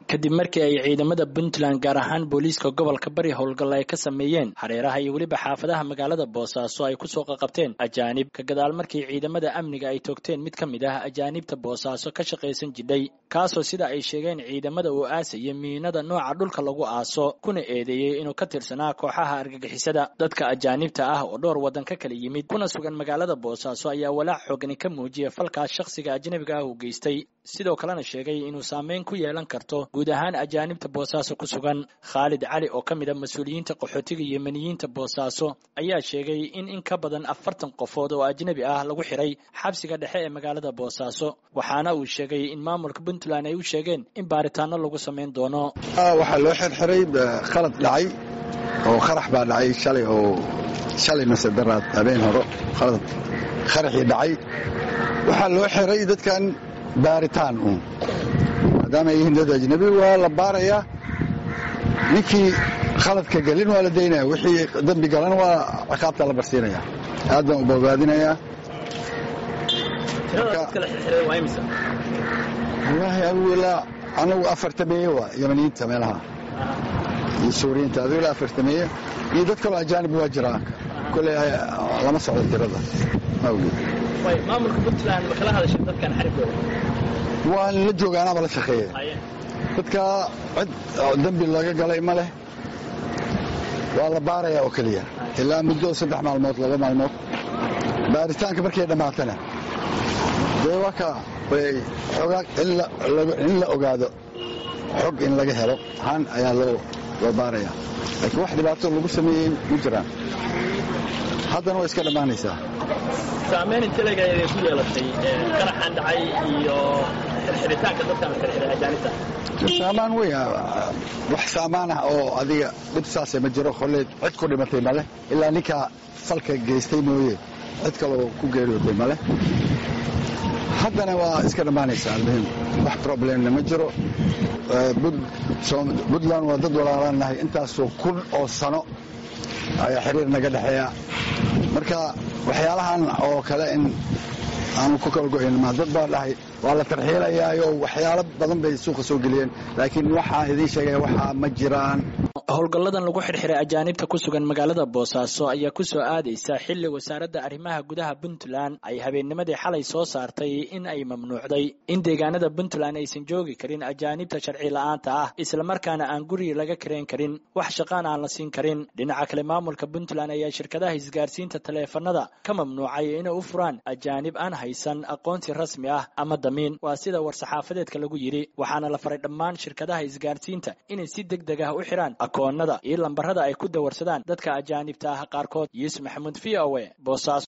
kadib markii ay ciidamada puntland gaar ahaan booliiska gobolka bari howlgal ay ka sameeyeen hareeraha iyo weliba xaafadaha magaalada boosaaso ay kusoo qaqabteen ajaanib ka gadaal markii ciidamada amniga ay toogteen mid ka mid ah ajaanibta boosaaso ka shaqaysan jidhay kaasoo sida ay sheegeen ciidamada uu aasaya miinada nooca dhulka lagu aaso kuna eedeeyey inuu ka tirsanaa kooxaha argagixisada dadka ajaanibta ah oo dhowr waddan ka kala yimid kuna sugan magaalada boosaaso ayaa walaac xoogani ka muujiya falkaas shakhsiga ajnabiga ah uu geystay sidoo kalena sheegay inuu saameyn ku yeelan karto guud ahaan ajaanibta boosaaso ku sugan khaalid cali oo ka mid a mas-uuliyiinta qaxootiga yemeniyiinta boosaaso ayaa sheegay in in ka badan afartan qofood oo ajnabi ah lagu xiray xabsiga dhexe ee magaalada boosaaso waxaana uu sheegay in maamulka puntland ay u sheegeen in baaritaano lagu samayn doono waxaa loo xirxiray khalad dhacay oo qarax baa dhacay shalay oo shalay mase daraad habeen horo khalad qaraxii dhacay waxaa loo xiray dadkan baaritaan uun maadaama ay yihiin dad ajnabi waa la baarayaa ninkii khaladka gelin waa la daynaya wixii dembi galan waa ciqaabta la barsiinaya aad baan u bogaadinayaa wallaahi adugu ilaa anagu afartameeye waa yamaniyiinta meelaha iyo suuriyiinta adigu ilaa afartameeye iyo dad kaloo ajaanib waa jiraa kole lama socdo tirada awgeed maamulka puntland ma kala hadashay dadkan xarigooda waan la jooga anaaba la shaqeeya dadka cid dembi laga galay ma leh waa la baaraya oo keliya ilaa muddo saddex maalmood laba maalmood baaritaanka markay dhammaatana dee waa ka in la ogaado xog in laga helo ahaan ayaa loo baaraya laakiin wax dhibaato lagu sameeyey ma jiraan haddana way iska dhammaanaysaa saamayn intelega ay ku yeelatay qaraxan dhacay iyo xirxiritaanka dadkan xirxiray ajaanibta saamaan wey wax saamaan ah oo adiga dhib saase ma jiro kolleed cid ku dhimatay maleh ilaa ninkaa falka geystay mooye cid kaloo ku geeriyootay maleh haddana waa iska dhammaanaysaa almuhim wax problemna ma jiro puntland waa dad walaalaan nahay intaasoo kun oo sano ayaa xiriir naga dhexeeya marka waxyaalahan oo kale in aanu ku kala go'ayn ma dad baa dhahay waa la tarxiilayaayo waxyaalo badan bay suuqa soo geliyeen laakiin waxaa idiin sheegaya waxaa ma jiraan howlgalladan lagu xirxiray ajaanibta ku sugan magaalada boosaaso ayaa ku soo aadaysa xilli wasaaradda arrimaha gudaha puntland ay habeennimadii xalay soo saartay in ay mamnuucday in deegaanada puntland aysan joogi karin ajaanibta sharci la'aanta ah islamarkaana aan guri laga karayn karin wax shaqaan aan la siin karin dhinaca kale maamulka puntland ayaa shirkadaha isgaarsiinta taleefanada ka mamnuucay inay u furaan ajaanib aan haysan aqoonsi rasmi ah ama damiin waa sida war-saxaafadeedka lagu yidhi waxaana la faray dhammaan shirkadaha isgaarsiinta inay si deg deg ah u xidhaan akoonnada iyo lambarada ay ku dawarsadaan dadka ajaanibta ah qaarkood yuusuf maxamuud v o e boosaaso